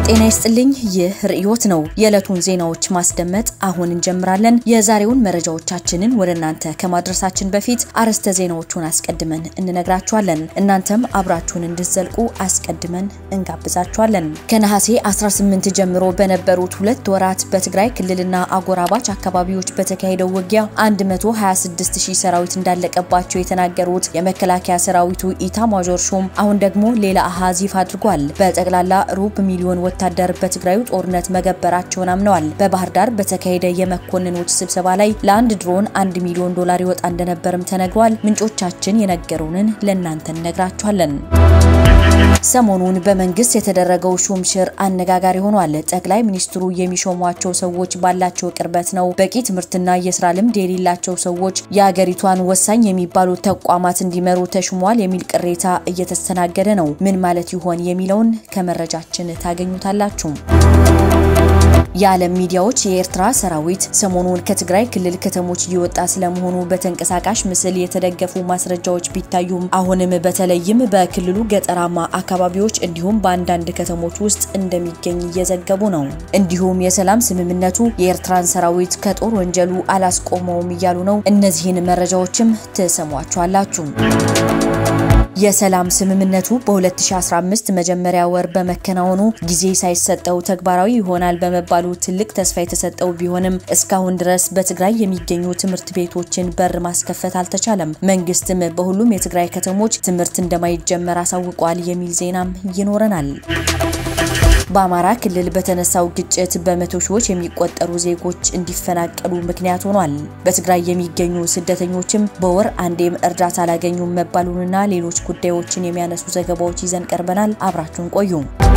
ጤና ይስጥልኝ። ይህ ርዕዮት ነው። የዕለቱን ዜናዎች ማስደመጥ አሁን እንጀምራለን። የዛሬውን መረጃዎቻችንን ወደ እናንተ ከማድረሳችን በፊት አርዕስተ ዜናዎቹን አስቀድመን እንነግራችኋለን። እናንተም አብራችሁን እንድትዘልቁ አስቀድመን እንጋብዛችኋለን። ከነሐሴ 18 ጀምሮ በነበሩት ሁለት ወራት በትግራይ ክልልና አጎራባች አካባቢዎች በተካሄደው ውጊያ 126 ሺህ ሰራዊት እንዳለቀባቸው የተናገሩት የመከላከያ ሰራዊቱ ኢታማዦር ሹም አሁን ደግሞ ሌላ አሃዝ ይፋ አድርጓል። በጠቅላላ ሩብ ሚሊዮን ወታደር በትግራዩ ጦርነት መገበራቸውን አምነዋል። በባህር ዳር በተካሄደ የመኮንኖች ስብሰባ ላይ ለአንድ ድሮን አንድ ሚሊዮን ዶላር ይወጣ እንደነበርም ተነግሯል። ምንጮቻችን የነገሩንን ለእናንተ እነግራችኋለን። ሰሞኑን በመንግስት የተደረገው ሹምሽር አነጋጋሪ ሆኗል። ጠቅላይ ሚኒስትሩ የሚሾሟቸው ሰዎች ባላቸው ቅርበት ነው። በቂ ትምህርትና የስራ ልምድ የሌላቸው ሰዎች የአገሪቷን ወሳኝ የሚባሉ ተቋማት እንዲመሩ ተሹሟል የሚል ቅሬታ እየተስተናገደ ነው። ምን ማለት ይሆን የሚለውን ከመረጃችን ታገኙታላችሁ። የዓለም ሚዲያዎች የኤርትራ ሰራዊት ሰሞኑን ከትግራይ ክልል ከተሞች እየወጣ ስለመሆኑ በተንቀሳቃሽ ምስል የተደገፉ ማስረጃዎች ቢታዩም አሁንም በተለይም በክልሉ ገጠራማ አካባቢዎች እንዲሁም በአንዳንድ ከተሞች ውስጥ እንደሚገኝ እየዘገቡ ነው። እንዲሁም የሰላም ስምምነቱ የኤርትራን ሰራዊት ከጦር ወንጀሉ አላስቆመውም እያሉ ነው። እነዚህን መረጃዎችም ትሰሟቸዋላችሁ። የሰላም ስምምነቱ በ2015 መጀመሪያ ወር በመከናወኑ ጊዜ ሳይሰጠው ተግባራዊ ይሆናል በመባሉ ትልቅ ተስፋ የተሰጠው ቢሆንም እስካሁን ድረስ በትግራይ የሚገኙ ትምህርት ቤቶችን በር ማስከፈት አልተቻለም። መንግስትም በሁሉም የትግራይ ከተሞች ትምህርት እንደማይጀመር አሳውቋል የሚል ዜናም ይኖረናል። በአማራ ክልል በተነሳው ግጭት በመቶ ሺዎች የሚቆጠሩ ዜጎች እንዲፈናቀሉ ምክንያት ሆኗል። በትግራይ የሚገኙ ስደተኞችም በወር አንዴም እርዳታ አላገኙም መባሉንና ሌሎች ጉዳዮችን የሚያነሱ ዘገባዎች ይዘን ቀርበናል። አብራችሁን ቆዩ።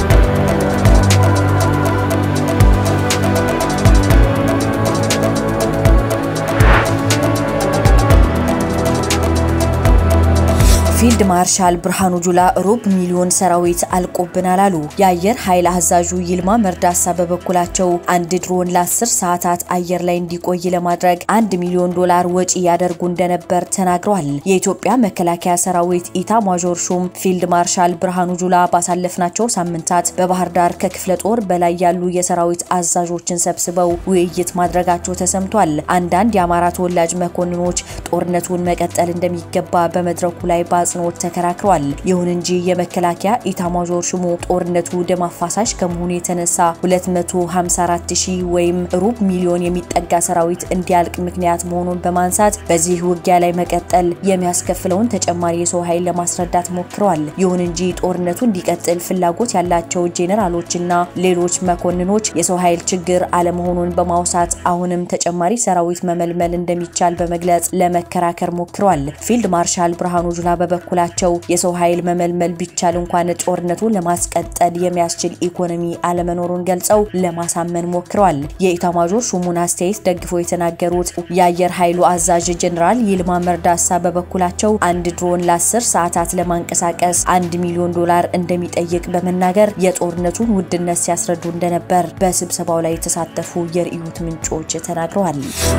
ፊልድ ማርሻል ብርሃኑ ጁላ ሩብ ሚሊዮን ሰራዊት አልቆብናል አሉ። የአየር ኃይል አዛዡ ይልማ መርዳሳ በበኩላቸው አንድ ድሮን ለ10 ሰዓታት አየር ላይ እንዲቆይ ለማድረግ አንድ ሚሊዮን ዶላር ወጪ ያደርጉ እንደነበር ተናግረዋል። የኢትዮጵያ መከላከያ ሰራዊት ኢታ ማዦር ሹም ፊልድ ማርሻል ብርሃኑ ጁላ ባሳለፍናቸው ሳምንታት በባህር ዳር ከክፍለ ጦር በላይ ያሉ የሰራዊት አዛዦችን ሰብስበው ውይይት ማድረጋቸው ተሰምቷል። አንዳንድ የአማራ ተወላጅ መኮንኖች ጦርነቱን መቀጠል እንደሚገባ በመድረኩ ላይ አጽንኦት ተከራክረዋል። ይሁን እንጂ የመከላከያ ኢታማዦር ሹሙ ጦርነቱ ደም አፋሳሽ ከመሆኑ የተነሳ 254 ሺህ ወይም ሩብ ሚሊዮን የሚጠጋ ሰራዊት እንዲያልቅ ምክንያት መሆኑን በማንሳት በዚህ ውጊያ ላይ መቀጠል የሚያስከፍለውን ተጨማሪ የሰው ኃይል ለማስረዳት ሞክረዋል። ይሁን እንጂ ጦርነቱ እንዲቀጥል ፍላጎት ያላቸው ጄኔራሎችና ሌሎች መኮንኖች የሰው ኃይል ችግር አለመሆኑን በማውሳት አሁንም ተጨማሪ ሰራዊት መመልመል እንደሚቻል በመግለጽ ለመከራከር ሞክረዋል። ፊልድ ማርሻል ብርሃኑ ጁላ በበኩላቸው የሰው ኃይል መመልመል ቢቻል እንኳን ጦርነቱን ለማስቀጠል የሚያስችል ኢኮኖሚ አለመኖሩን ገልጸው ለማሳመን ሞክረዋል። የኢታማዦር ሹሙን አስተያየት ደግፈው የተናገሩት የአየር ኃይሉ አዛዥ ጀኔራል ይልማ መርዳሳ በበኩላቸው አንድ ድሮን ለ10 ሰዓታት ለማንቀሳቀስ አንድ ሚሊዮን ዶላር እንደሚጠይቅ በመናገር የጦርነቱን ውድነት ሲያስረዱ እንደነበር በስብሰባው ላይ የተሳተፉ የርዕዮት ምንጮች ተናግረዋል።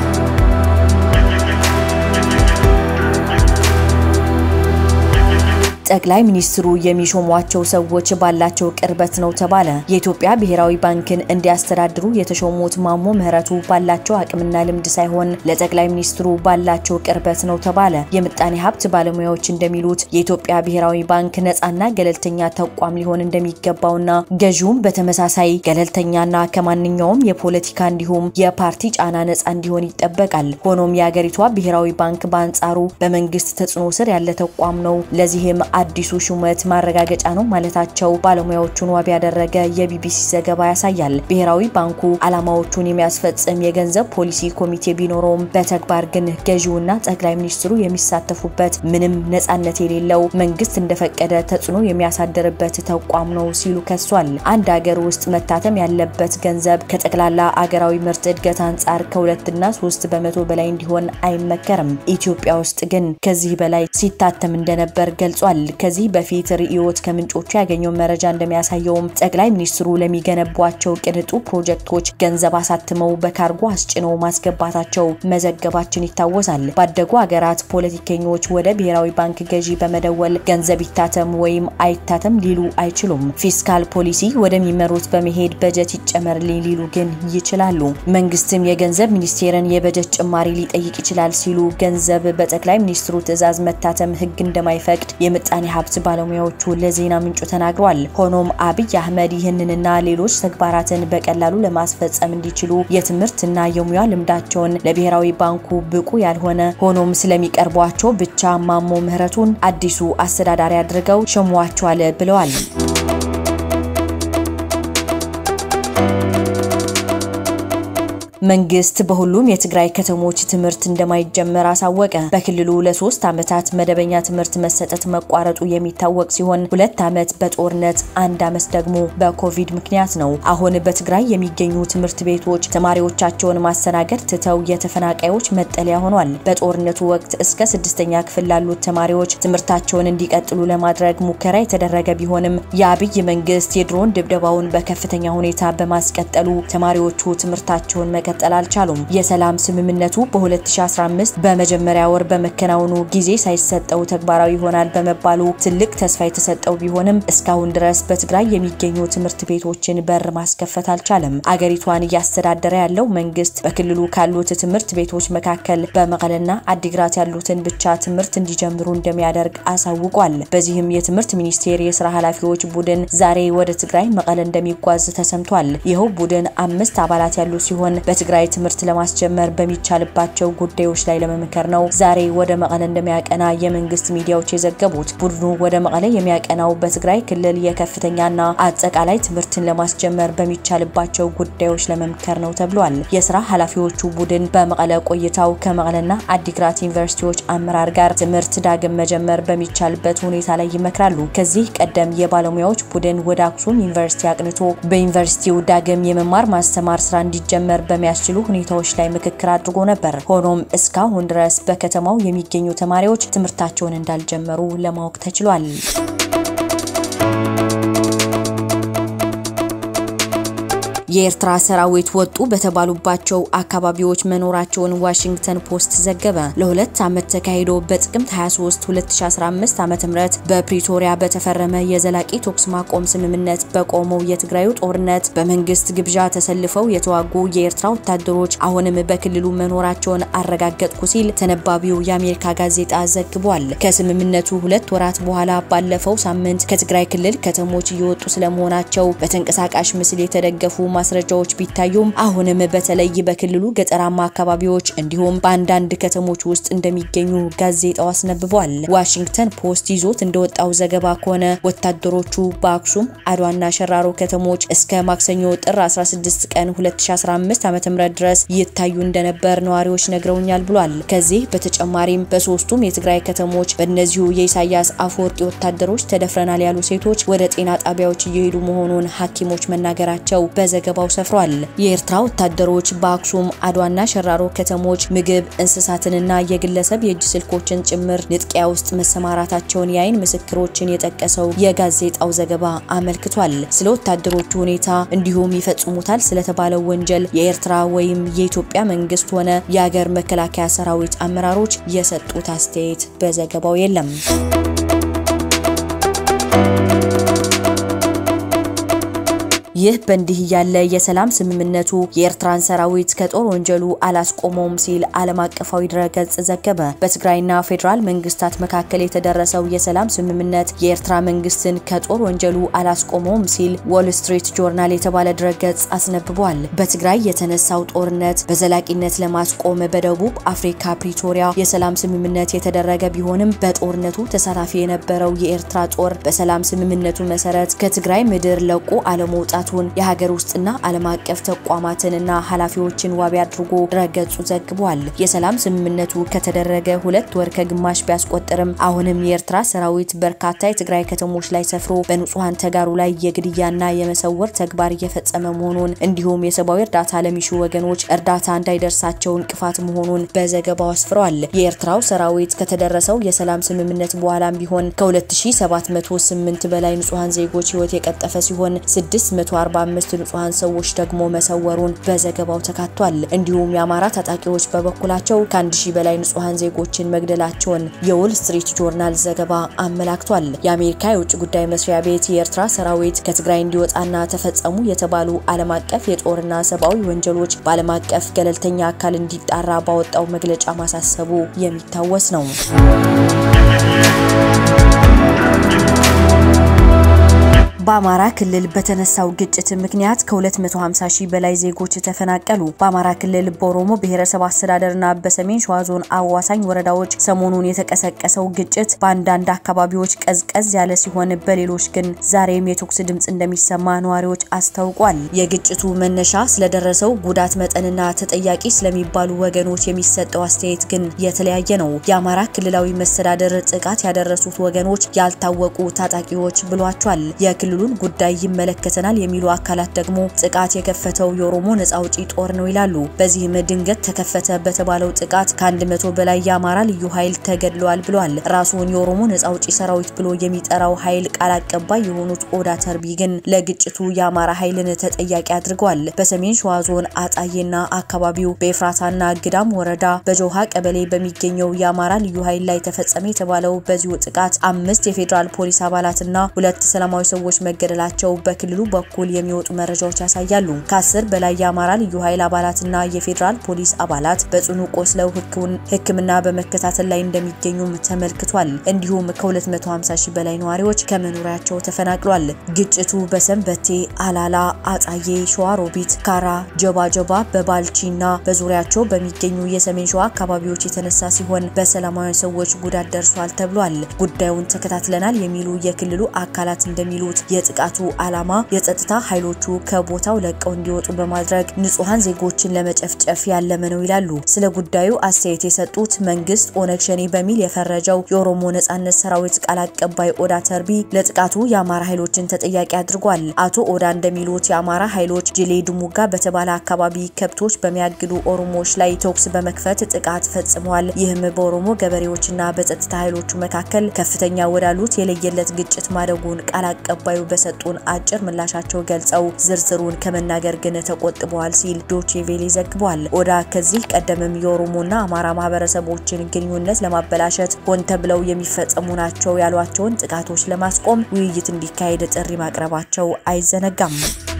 ጠቅላይ ሚኒስትሩ የሚሾሟቸው ሰዎች ባላቸው ቅርበት ነው ተባለ። የኢትዮጵያ ብሔራዊ ባንክን እንዲያስተዳድሩ የተሾሙት ማሞ ምህረቱ ባላቸው አቅምና ልምድ ሳይሆን ለጠቅላይ ሚኒስትሩ ባላቸው ቅርበት ነው ተባለ። የምጣኔ ሀብት ባለሙያዎች እንደሚሉት የኢትዮጵያ ብሔራዊ ባንክ ነፃና ገለልተኛ ተቋም ሊሆን እንደሚገባውና ገዢውም በተመሳሳይ ገለልተኛና ከማንኛውም የፖለቲካ እንዲሁም የፓርቲ ጫና ነፃ እንዲሆን ይጠበቃል። ሆኖም የአገሪቷ ብሔራዊ ባንክ በአንጻሩ በመንግስት ተጽዕኖ ስር ያለ ተቋም ነው። ለዚህም አዲሱ ሹመት ማረጋገጫ ነው ማለታቸው ባለሙያዎቹን ዋቢ ያደረገ የቢቢሲ ዘገባ ያሳያል። ብሔራዊ ባንኩ ዓላማዎቹን የሚያስፈጽም የገንዘብ ፖሊሲ ኮሚቴ ቢኖረውም በተግባር ግን ገዢውና ጠቅላይ ሚኒስትሩ የሚሳተፉበት ምንም ነጻነት የሌለው መንግስት እንደፈቀደ ተጽዕኖ የሚያሳድርበት ተቋም ነው ሲሉ ከሷል። አንድ ሀገር ውስጥ መታተም ያለበት ገንዘብ ከጠቅላላ አገራዊ ምርት እድገት አንጻር ከሁለትና ሶስት በመቶ በላይ እንዲሆን አይመከርም። ኢትዮጵያ ውስጥ ግን ከዚህ በላይ ሲታተም እንደነበር ገልጿል። ከዚህ በፊት ርዕዮት ከምንጮቹ ያገኘው መረጃ እንደሚያሳየውም ጠቅላይ ሚኒስትሩ ለሚገነቧቸው ቅንጡ ፕሮጀክቶች ገንዘብ አሳትመው በካርጎ አስጭነው ማስገባታቸው መዘገባችን ይታወሳል። ባደጉ ሀገራት ፖለቲከኞች ወደ ብሔራዊ ባንክ ገዢ በመደወል ገንዘብ ይታተም ወይም አይታተም ሊሉ አይችሉም። ፊስካል ፖሊሲ ወደሚመሩት በመሄድ በጀት ይጨመርልኝ ሊሉ ግን ይችላሉ። መንግስትም የገንዘብ ሚኒስቴርን የበጀት ጭማሪ ሊጠይቅ ይችላል ሲሉ ገንዘብ በጠቅላይ ሚኒስትሩ ትዕዛዝ መታተም ህግ እንደማይፈቅድ የምጣኔ ሀብት ባለሙያዎቹ ለዜና ምንጩ ተናግሯል። ሆኖም አብይ አህመድ ይህንንና ሌሎች ተግባራትን በቀላሉ ለማስፈጸም እንዲችሉ የትምህርትና የሙያ ልምዳቸውን ለብሔራዊ ባንኩ ብቁ ያልሆነ ሆኖም ስለሚቀርቧቸው ብቻ ማሞ ምህረቱን አዲሱ አስተዳዳሪ አድርገው ሸሟቸዋል ብለዋል። መንግስት በሁሉም የትግራይ ከተሞች ትምህርት እንደማይጀመር አሳወቀ። በክልሉ ለሶስት ዓመታት መደበኛ ትምህርት መሰጠት መቋረጡ የሚታወቅ ሲሆን ሁለት ዓመት በጦርነት አንድ ዓመት ደግሞ በኮቪድ ምክንያት ነው። አሁን በትግራይ የሚገኙ ትምህርት ቤቶች ተማሪዎቻቸውን ማስተናገድ ትተው የተፈናቃዮች መጠለያ ሆኗል። በጦርነቱ ወቅት እስከ ስድስተኛ ክፍል ላሉት ተማሪዎች ትምህርታቸውን እንዲቀጥሉ ለማድረግ ሙከራ የተደረገ ቢሆንም የአብይ መንግስት የድሮን ድብደባውን በከፍተኛ ሁኔታ በማስቀጠሉ ተማሪዎቹ ትምህርታቸውን መቀጠል አልቻሉም። የሰላም ስምምነቱ በ2015 በመጀመሪያ ወር በመከናወኑ ጊዜ ሳይሰጠው ተግባራዊ ይሆናል በመባሉ ትልቅ ተስፋ የተሰጠው ቢሆንም እስካሁን ድረስ በትግራይ የሚገኙ ትምህርት ቤቶችን በር ማስከፈት አልቻለም። አገሪቷን እያስተዳደረ ያለው መንግስት በክልሉ ካሉት ትምህርት ቤቶች መካከል በመቀለና አዲግራት ያሉትን ብቻ ትምህርት እንዲጀምሩ እንደሚያደርግ አሳውቋል። በዚህም የትምህርት ሚኒስቴር የስራ ኃላፊዎች ቡድን ዛሬ ወደ ትግራይ መቀለ እንደሚጓዝ ተሰምቷል። ይኸው ቡድን አምስት አባላት ያሉ ሲሆን በትግራይ ትምህርት ለማስጀመር በሚቻልባቸው ጉዳዮች ላይ ለመምከር ነው ዛሬ ወደ መቀለ እንደሚያቀና የመንግስት ሚዲያዎች የዘገቡት። ቡድኑ ወደ መቀለ የሚያቀናው በትግራይ ክልል የከፍተኛና አጠቃላይ ትምህርትን ለማስጀመር በሚቻልባቸው ጉዳዮች ለመምከር ነው ተብሏል። የስራ ኃላፊዎቹ ቡድን በመቀለ ቆይታው ከመቀለና አዲግራት ዩኒቨርሲቲዎች አመራር ጋር ትምህርት ዳግም መጀመር በሚቻልበት ሁኔታ ላይ ይመክራሉ። ከዚህ ቀደም የባለሙያዎች ቡድን ወደ አክሱም ዩኒቨርሲቲ አቅንቶ በዩኒቨርሲቲው ዳግም የመማር ማስተማር ስራ እንዲጀመር በሚያስችሉ ሁኔታዎች ላይ ምክክር አድርጎ ነበር። ሆኖም እስካሁን ድረስ በከተማው የሚገኙ ተማሪዎች ትምህርታቸውን እንዳልጀመሩ ለማወቅ ተችሏል። የኤርትራ ሰራዊት ወጡ በተባሉባቸው አካባቢዎች መኖራቸውን ዋሽንግተን ፖስት ዘገበ። ለሁለት ዓመት ተካሂዶ በጥቅምት 23 2015 ዓ.ም በፕሪቶሪያ በተፈረመ የዘላቂ ተኩስ ማቆም ስምምነት በቆመው የትግራዩ ጦርነት በመንግስት ግብዣ ተሰልፈው የተዋጉ የኤርትራ ወታደሮች አሁንም በክልሉ መኖራቸውን አረጋገጥኩ ሲል ተነባቢው የአሜሪካ ጋዜጣ ዘግቧል። ከስምምነቱ ሁለት ወራት በኋላ ባለፈው ሳምንት ከትግራይ ክልል ከተሞች እየወጡ ስለመሆናቸው በተንቀሳቃሽ ምስል የተደገፉ ማስረጃዎች ቢታዩም አሁንም በተለይ በክልሉ ገጠራማ አካባቢዎች እንዲሁም በአንዳንድ ከተሞች ውስጥ እንደሚገኙ ጋዜጣው አስነብቧል። ዋሽንግተን ፖስት ይዞት እንደወጣው ዘገባ ከሆነ ወታደሮቹ በአክሱም አድዋና ሸራሮ ከተሞች እስከ ማክሰኞ ጥር 16 ቀን 2015 ዓ.ም ድረስ ይታዩ እንደነበር ነዋሪዎች ነግረውኛል ብሏል። ከዚህ በተጨማሪም በሶስቱም የትግራይ ከተሞች በእነዚሁ የኢሳያስ አፈወርቂ ወታደሮች ተደፍረናል ያሉ ሴቶች ወደ ጤና ጣቢያዎች እየሄዱ መሆኑን ሐኪሞች መናገራቸው በዘገባው ሰፍሯል። የኤርትራ ወታደሮች በአክሱም አድዋና ሸራሮ ከተሞች ምግብ፣ እንስሳትንና የግለሰብ የእጅ ስልኮችን ጭምር ንጥቂያ ውስጥ መሰማራታቸውን የአይን ምስክሮችን የጠቀሰው የጋዜጣው ዘገባ አመልክቷል። ስለ ወታደሮቹ ሁኔታ እንዲሁም ይፈጽሙታል ስለተባለው ወንጀል የኤርትራ ወይም የኢትዮጵያ መንግስት ሆነ የሀገር መከላከያ ሰራዊት አመራሮች የሰጡት አስተያየት በዘገባው የለም። ይህ በእንዲህ ያለ የሰላም ስምምነቱ የኤርትራን ሰራዊት ከጦር ወንጀሉ አላስቆመውም ሲል ዓለም አቀፋዊ ድረገጽ ዘገበ። በትግራይና ፌዴራል መንግስታት መካከል የተደረሰው የሰላም ስምምነት የኤርትራ መንግስትን ከጦር ወንጀሉ አላስቆመውም ሲል ዎል ስትሪት ጆርናል የተባለ ድረገጽ አስነብቧል። በትግራይ የተነሳው ጦርነት በዘላቂነት ለማስቆም በደቡብ አፍሪካ ፕሪቶሪያ የሰላም ስምምነት የተደረገ ቢሆንም በጦርነቱ ተሳታፊ የነበረው የኤርትራ ጦር በሰላም ስምምነቱ መሰረት ከትግራይ ምድር ለቆ አለመውጣት መውጣቱን የሀገር ውስጥና ዓለም አቀፍ ተቋማትንና ኃላፊዎችን ዋቢ አድርጎ ድረገጹ ዘግቧል። የሰላም ስምምነቱ ከተደረገ ሁለት ወር ከግማሽ ቢያስቆጥርም አሁንም የኤርትራ ሰራዊት በርካታ የትግራይ ከተሞች ላይ ሰፍሮ በንጹሐን ተጋሩ ላይ የግድያና የመሰወር ተግባር እየፈጸመ መሆኑን እንዲሁም የሰብአዊ እርዳታ ለሚሹ ወገኖች እርዳታ እንዳይደርሳቸው እንቅፋት መሆኑን በዘገባው አስፍረዋል። የኤርትራው ሰራዊት ከተደረሰው የሰላም ስምምነት በኋላም ቢሆን ከ2708 በላይ ንጹሐን ዜጎች ህይወት የቀጠፈ ሲሆን 645 ንጹሐን ሰዎች ደግሞ መሰወሩን በዘገባው ተካቷል። እንዲሁም የአማራ ታጣቂዎች በበኩላቸው ከአንድ ሺህ በላይ ንጹሐን ዜጎችን መግደላቸውን የዎል ስትሪት ጆርናል ዘገባ አመላክቷል። የአሜሪካ የውጭ ጉዳይ መስሪያ ቤት የኤርትራ ሰራዊት ከትግራይ እንዲወጣና ተፈጸሙ የተባሉ ዓለም አቀፍ የጦርና ሰብአዊ ወንጀሎች በዓለም አቀፍ ገለልተኛ አካል እንዲጣራ ባወጣው መግለጫ ማሳሰቡ የሚታወስ ነው። በአማራ ክልል በተነሳው ግጭት ምክንያት ከ250 ሺህ በላይ ዜጎች ተፈናቀሉ። በአማራ ክልል በኦሮሞ ብሔረሰብ አስተዳደርና በሰሜን ሸዋ ዞን አዋሳኝ ወረዳዎች ሰሞኑን የተቀሰቀሰው ግጭት በአንዳንድ አካባቢዎች ቀዝቀዝ ያለ ሲሆን፣ በሌሎች ግን ዛሬም የተኩስ ድምፅ እንደሚሰማ ነዋሪዎች አስታውቋል። የግጭቱ መነሻ ስለደረሰው ጉዳት መጠንና ተጠያቂ ስለሚባሉ ወገኖች የሚሰጠው አስተያየት ግን የተለያየ ነው። የአማራ ክልላዊ መስተዳደር ጥቃት ያደረሱት ወገኖች ያልታወቁ ታጣቂዎች ብሏቸዋል። የክልሉን ጉዳይ ይመለከተናል የሚሉ አካላት ደግሞ ጥቃት የከፈተው የኦሮሞ ነጻ አውጪ ጦር ነው ይላሉ። በዚህም ድንገት ተከፈተ በተባለው ጥቃት ከአንድ መቶ በላይ የአማራ ልዩ ኃይል ተገድለዋል ብለዋል። ራሱን የኦሮሞ ነጻ አውጪ ሰራዊት ብሎ የሚጠራው ኃይል ቃል አቀባይ የሆኑት ኦዳ ተርቢ ግን ለግጭቱ የአማራ ኃይልን ተጠያቂ አድርገዋል። በሰሜን ሸዋ ዞን አጣዬና አካባቢው በኤፍራታና ግዳም ወረዳ በጆሃ ቀበሌ በሚገኘው የአማራ ልዩ ኃይል ላይ ተፈጸመ የተባለው በዚሁ ጥቃት አምስት የፌዴራል ፖሊስ አባላትና ሁለት ሰላማዊ ሰዎች መገደላቸው በክልሉ በኩል የሚወጡ መረጃዎች ያሳያሉ። ከአስር በላይ የአማራ ልዩ ኃይል አባላትና የፌዴራል ፖሊስ አባላት በጽኑ ቆስለው ሕክምና በመከታተል ላይ እንደሚገኙም ተመልክቷል። እንዲሁም ከ250 ሺህ በላይ ነዋሪዎች ከመኖሪያቸው ተፈናቅሏል። ግጭቱ በሰንበቴ፣ አላላ፣ አጣዬ፣ ሸዋሮቢት፣ ካራ፣ ጀባ ጀባ በባልቺና በዙሪያቸው በሚገኙ የሰሜን ሸዋ አካባቢዎች የተነሳ ሲሆን በሰላማዊ ሰዎች ጉዳት ደርሷል ተብሏል። ጉዳዩን ተከታትለናል የሚሉ የክልሉ አካላት እንደሚሉት የጥቃቱ ዓላማ የጸጥታ ኃይሎቹ ከቦታው ለቀው እንዲወጡ በማድረግ ንጹሐን ዜጎችን ለመጨፍጨፍ ያለመ ነው ይላሉ። ስለ ጉዳዩ አስተያየት የሰጡት መንግስት ኦነግ ሸኔ በሚል የፈረጀው የኦሮሞ ነጻነት ሰራዊት ቃል አቀባይ ኦዳ ተርቢ ለጥቃቱ የአማራ ኃይሎችን ተጠያቂ አድርጓል። አቶ ኦዳ እንደሚሉት የአማራ ኃይሎች ጅሌ ድሙጋ በተባለ አካባቢ ከብቶች በሚያግዱ ኦሮሞዎች ላይ ተኩስ በመክፈት ጥቃት ፈጽመዋል። ይህም በኦሮሞ ገበሬዎችና በጸጥታ ኃይሎቹ መካከል ከፍተኛ ወዳሉት የለየለት ግጭት ማደጉን ቃል አቀባዩ በሰጡን አጭር ምላሻቸው ገልጸው ዝርዝሩን ከመናገር ግን ተቆጥበዋል ሲል ዶቼ ቬሌ ዘግቧል። ኦዳ ከዚህ ቀደምም የኦሮሞና አማራ ማህበረሰቦችን ግንኙነት ለማበላሸት ሆን ተብለው የሚፈጸሙ ናቸው ያሏቸውን ጥቃቶች ለማስቆም ውይይት እንዲካሄድ ጥሪ ማቅረባቸው አይዘነጋም።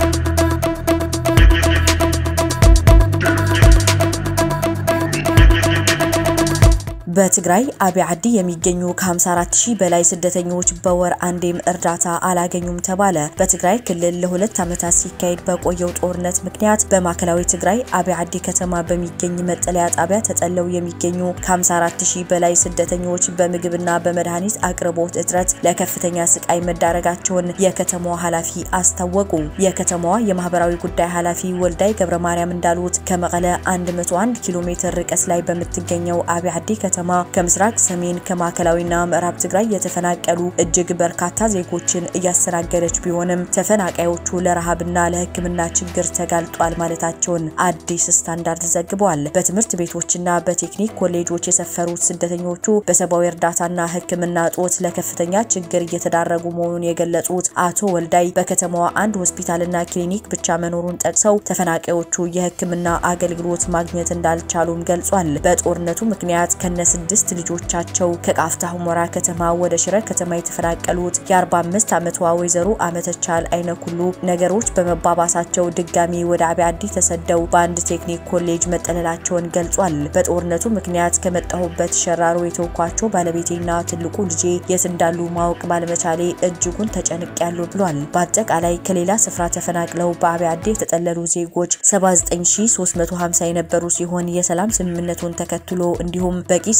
በትግራይ አብይ ዓዲ የሚገኙ ከ54 ሺህ በላይ ስደተኞች በወር አንዴም እርዳታ አላገኙም ተባለ። በትግራይ ክልል ለሁለት ዓመታት ሲካሄድ በቆየው ጦርነት ምክንያት በማዕከላዊ ትግራይ አብይ ዓዲ ከተማ በሚገኝ መጠለያ ጣቢያ ተጠለው የሚገኙ ከ54 ሺህ በላይ ስደተኞች በምግብና በመድኃኒት አቅርቦት እጥረት ለከፍተኛ ስቃይ መዳረጋቸውን የከተማዋ ኃላፊ አስታወቁ። የከተማዋ የማህበራዊ ጉዳይ ኃላፊ ወልዳይ ገብረ ማርያም እንዳሉት ከመቀለ 101 ኪሎ ሜትር ርቀት ላይ በምትገኘው አብይ ዓዲ ከተማ ከምስራቅ ሰሜን ከማዕከላዊና ምዕራብ ትግራይ የተፈናቀሉ እጅግ በርካታ ዜጎችን እያስተናገደች ቢሆንም ተፈናቃዮቹ ለረሃብና ለሕክምና ችግር ተጋልጧል ማለታቸውን አዲስ ስታንዳርድ ዘግቧል። በትምህርት ቤቶችና በቴክኒክ ኮሌጆች የሰፈሩት ስደተኞቹ በሰብአዊ እርዳታና ሕክምና እጦት ለከፍተኛ ችግር እየተዳረጉ መሆኑን የገለጹት አቶ ወልዳይ በከተማዋ አንድ ሆስፒታልና ክሊኒክ ብቻ መኖሩን ጠቅሰው ተፈናቃዮቹ የሕክምና አገልግሎት ማግኘት እንዳልቻሉም ገልጿል። በጦርነቱ ምክንያት ከነ ስድስት ልጆቻቸው ከቃፍታ ሁመራ ከተማ ወደ ሽረ ከተማ የተፈናቀሉት የ45 ዓመቷ ወይዘሮ አመተቻል አይነኩሉ ነገሮች በመባባሳቸው ድጋሚ ወደ አብይ ዓዲ ተሰደው በአንድ ቴክኒክ ኮሌጅ መጠለላቸውን ገልጿል። በጦርነቱ ምክንያት ከመጣሁበት ሸራሮ የተውኳቸው ባለቤቴና ትልቁ ልጄ የት እንዳሉ ማወቅ ባለመቻሌ እጅጉን ተጨንቄያለሁ ብሏል። በአጠቃላይ ከሌላ ስፍራ ተፈናቅለው በአብይ ዓዲ የተጠለሉ ዜጎች 79350 የነበሩ ሲሆን የሰላም ስምምነቱን ተከትሎ እንዲሁም በቂ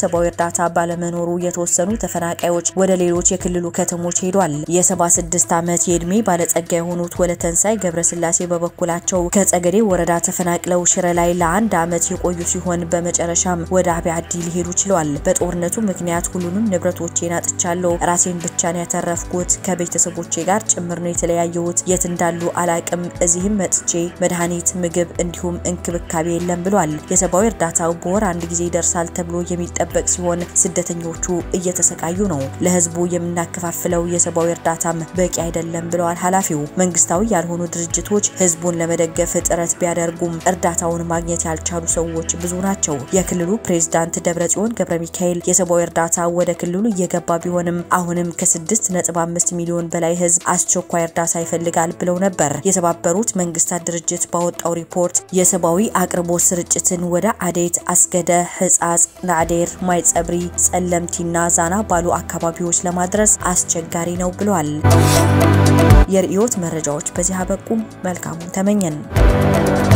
ሰብአዊ እርዳታ ባለመኖሩ የተወሰኑ ተፈናቃዮች ወደ ሌሎች የክልሉ ከተሞች ሄዷል። የ76 ዓመት የዕድሜ ባለጸጋ የሆኑት ወለተንሳይ ገብረስላሴ በበኩላቸው ከጸገዴ ወረዳ ተፈናቅለው ሽረ ላይ ለአንድ ዓመት የቆዩ ሲሆን በመጨረሻም ወደ አብያ አዲ ሊሄዱ ችለዋል። በጦርነቱ ምክንያት ሁሉንም ንብረቶቼን አጥቻለሁ። ራሴን ብቻ ነው ያተረፍኩት። ከቤተሰቦቼ ጋር ጭምር ነው የተለያየሁት። የት እንዳሉ አላቅም። እዚህም መጥቼ መድኃኒት፣ ምግብ እንዲሁም እንክብካቤ የለም ብሏል። የሰብአዊ እርዳታው በወር አንድ ጊዜ ይደርሳል ተብሎ የሚጠበቅ ሲሆን ስደተኞቹ እየተሰቃዩ ነው። ለህዝቡ የምናከፋፍለው የሰብአዊ እርዳታም በቂ አይደለም ብለዋል ኃላፊው። መንግስታዊ ያልሆኑ ድርጅቶች ህዝቡን ለመደገፍ ጥረት ቢያደርጉም እርዳታውን ማግኘት ያልቻሉ ሰዎች ብዙ ናቸው። የክልሉ ፕሬዝዳንት ደብረጽዮን ገብረ ሚካኤል የሰብአዊ እርዳታ ወደ ክልሉ እየገባ ቢሆንም አሁንም ከ6.5 ሚሊዮን በላይ ህዝብ አስቸኳይ እርዳታ ይፈልጋል ብለው ነበር። የተባበሩት መንግስታት ድርጅት ባወጣው ሪፖርት የሰብአዊ አቅርቦት ስርጭትን ወደ አዴት፣ አስገደ፣ ህጻጽ፣ ናዕዴር፣ ማይጸብሪ፣ ጸለምቲና ዛና ባሉ አካባቢዎች ለማድረስ አስቸጋሪ ነው ብሏል። የርዕዮት መረጃዎች በዚህ አበቁ። መልካሙን ተመኘን።